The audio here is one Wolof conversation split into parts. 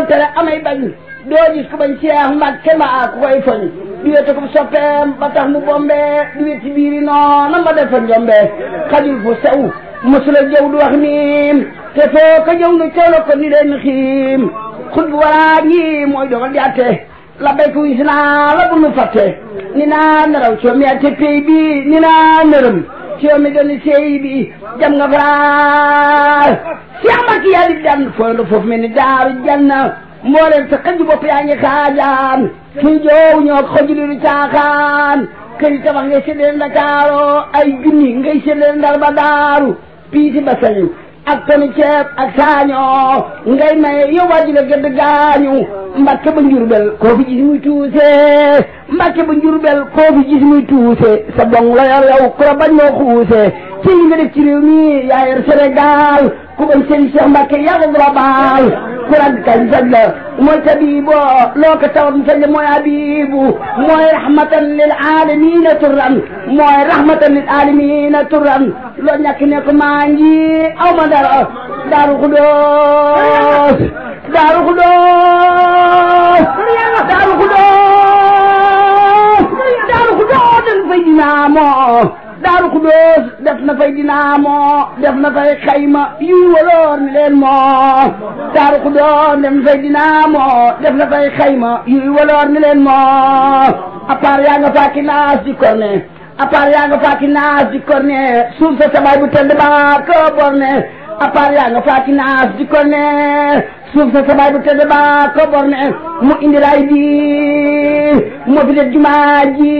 tere amay bañ doo gis ko bañ Cheikh Mbacke mbaa ku koy foñ di wete ko soppeem ba tax mu bombe di weti biiri noona ma defa njombe xajul fu sew mosula jëw du wax miim te foo ko jëw nu teewla ko ni leen xiim xut bu waraa ngi mooy dogal di atte la béyku wis naa la bu nu fàtte ni naa naraw coomi ate pay bi ni naa nërëm coomi doni sey bi jam nga faral Cheikh Mbacke yàlla di daan fooy la foofu mel ni daaru janna mbooleem sa xëj bopp yaa ngi xaajaan suñ joow ñoo xoj li du caaxaan kër yi tabax ngay séddale Ndakaaro ay junni ngay séddale Ndar ba daaru piisi ba sañu ak tonu ceeb ak saañoo ngay maye yow wàjji la gëdd gaañu Mbàkke ba njurbel koo fi gis muy tuuse Mbàkke ba njurbel koo fi gis muy tuuse sa bong la yor yow ku la bañ moo xuuse ci li nga def ci réew mi yaa yor Sénégal ku bañ sëriñ Cheikh Mbacke yaa ko global ku rag kañ saj la mooy tabibo loo ko tawat mu saj la mooy abibu mooy rahmatan lil alamina turran mooy rahmatan lil alamina turran loo ñàkk ne ko maa ngi aw ma dara daaru xudoos daaru xudoos daaru xudoos daaru xudoos dañ fay dinaamoo daaru xudóos def na fay dinaamoo def na fay xayma yuy waloor ni leen moo daaru xudóos def na fay dinaamoo def na fay xayma yuy waloor ni leen moo à part yaa nga faaki naas di korne à part yaa nga faaki naas di korne suuf sa sabaay bu tëdd ba ko borne à part yaa nga faaki naas di korne suuf sa sabaay bu tëdd ba ko borne mu indi raay bi moo fi def jumaa ji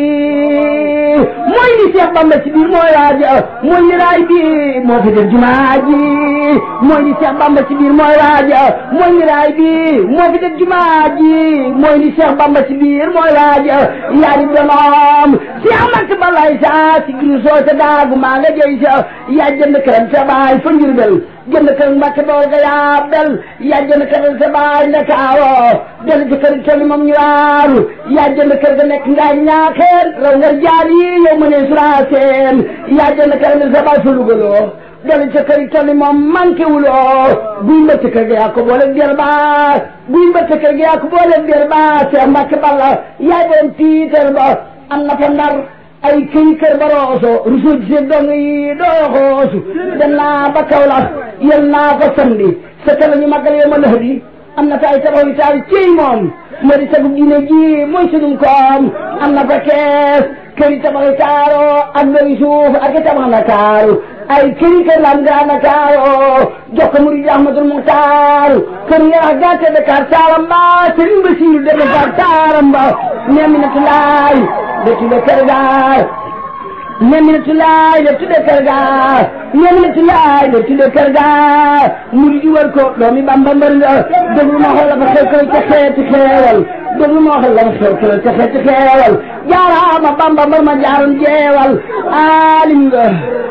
mooy li Seex Bamba ci biir mooy waaja mooy li raay bi moo fi def jumaa ji mooy li Seex Bamba ci biir mooy waaja mooy li raay bi moo fi def jumaa ji mooy li Seex Bamba ci biir mooy waaja yaari donoom Seex Mbàkke balay sa si giru soo sa daagu maa nga jëy sa yaa jënd këram sa baay fa Njurbel jënd kër Mbàkke bool ga yaa bel yaa jënd kër sa baay Ndakaaro jënd ci kër toli moom ñu waaru yaa jënd kër ga nekk ngaa ñaaxeen raw nga jaar yi yow ma ne suraaseen yaa jënd kër ga sa baay fa lugaloo jënd ci kër toli moom manqué wuloo buy mbëtt kër ga yaa ko boole der ba buy mbëtt kër ga yaa ko boole der ba Seex Mbàkke Balla yaa doon tiitar ba am na fa ndar ay këy kër ba rooso rusu ci seen dong yi doo xoosu dem naa ba Kaolack yel naa ko samedi sa kala ñu màggal yow ma lëx di am na fa ay tabax yu taal ciy moom moo di sagub diine ji mooy sunum koom am na fa kees kër yi tabax yu taaro ak bëri suuf ak i tabax na taaru ay këri kër lam gaa na taaro jox ko murid Ahmadul Muxtaar kër nga wax gàtte Dakar taaram ba Sëriñ Basiru de Dakar taaram ba neminatu laay de tudde kër gaar neminatu laay de tudde kër gaar neminatu laay de tudde kër gaar murid yi war ko doomi Bamba mbër nga déglu ma xool la fa xew xew ca xeeti xeewal déglu ma xool la fa xew xew ca xeeti xeewal jaaraama Bamba mbër ma jaaroon jeewal aalim nga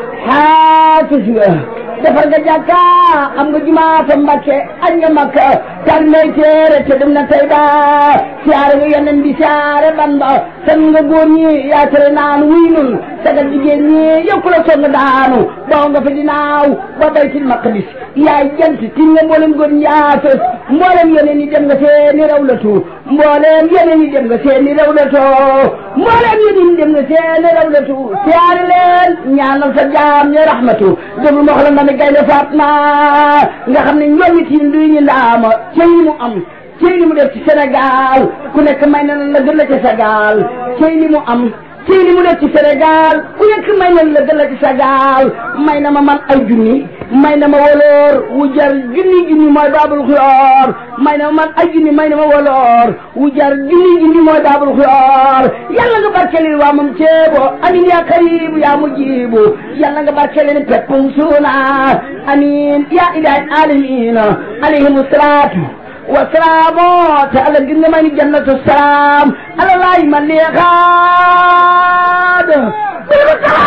xaafis nga defar nga jàkka am nga jumaa fa Mbàkke añ nga Makka tar ngay téere te dem na tey ba siyaare nga yeneen bi siyaare Bamba san nga góor ñi yaa tere naan wuy nun sagal jigéen ñi yokku la song daanu daw nga fa dinaaw ba baytil maqdis yaay jant tin nga mboolem góor ñi yaa fës mboolem yeneen yi dem nga seeni rawlatu mboolem yeneen yi dem nga seeni rawlatu mboolem yeneen yi dem nga seeni rawlatu siyaare leen ñaanal sa jaam ñi rahmatu déglu ma xoolal ne gaynde Fatma nga xam ne ñoom it yi duy ñu ndaama cey li mu am cey li mu def ci Sénégal ku nekk may na la gën la ci Sénégal cey li mu am cey li mu def ci Sénégal ku nekk may na la gën la ci Sénégal may na ma man ay junni may na ma woloor wu jar junni junni mooy baabul xuyoor may na ma man ay junni may na ma woloor wu jar junni junni mooy baabul xuyoor yàlla nga barkelil waa moom ceebo amin yaa karibu yaa mujibu yàlla nga barkelil peppum suuna amin yaa ilahi alamina alayhimu salaatu wasalaamu te ala gis nga may ni jannatu salaam ala laay ma leexaad